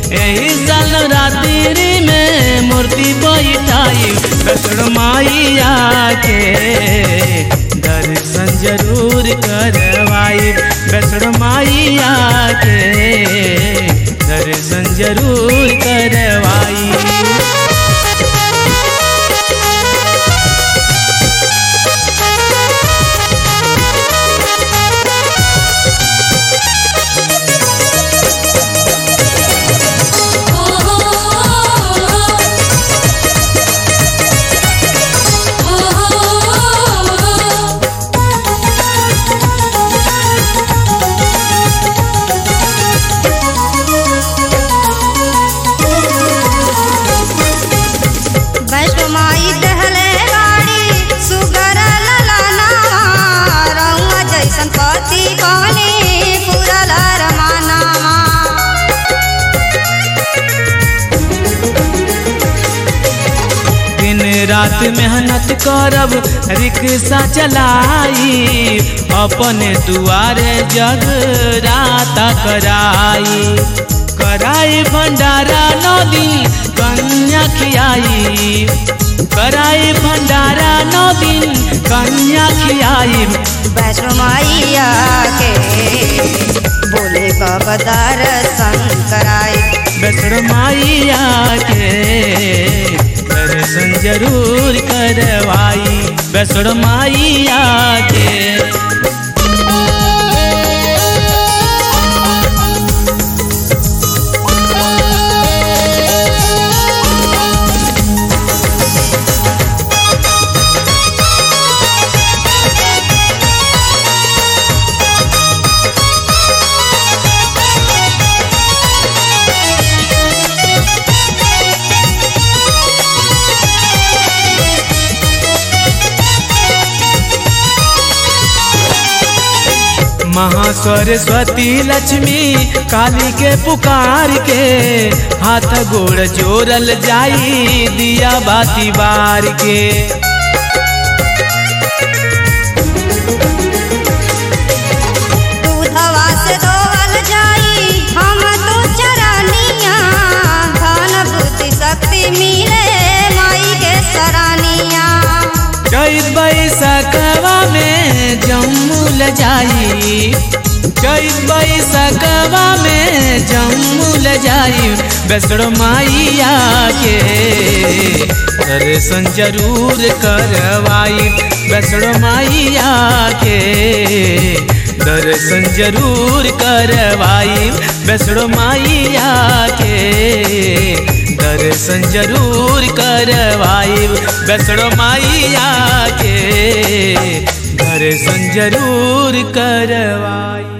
यही साल रात्रि में मूर्ति बैठाई वैष्णो माइया के दर्शन जरूर करवाई वैष्णो माइया के दर्शन जरूर करवाई वैष्णो माई दहले गाड़ी सुगर ललनावा रउआ जैसन पति कौनी पूरल रमानावा दिन रात मेहनत करब रिक्शा चलाई अपने दुआरे जग रात कराई कराई भंडारा नौ दिन कन्या खियाई कराई भंडारा नौ दिन कन्या खियाई वैष्णो माइया के बोले बाबा दर्शन कराई वैष्णो माइया के दर्शन जरूर करवाई वैष्णो माइया के महासरस्वती लक्ष्मी काली के पुकार के हाथ गोड़ जोड़ल जाई दिया बाती बार के दूधवा से धोवल जाई हम तो चरनिया धन बुद्धि शक्ति मिले माई के सरानिया चैत बैसकवा में जम्मूल जाई चैत बैसकवा में जम्मूल जाई वैष्णो माइया के दर्शन जरूर करवाई वैष्णो माइया के दर्शन जरूर करवाई वैष्णो माइया के दर्शन जरूर करवाई वैष्णो माइया के दर्शन जरूर करवाई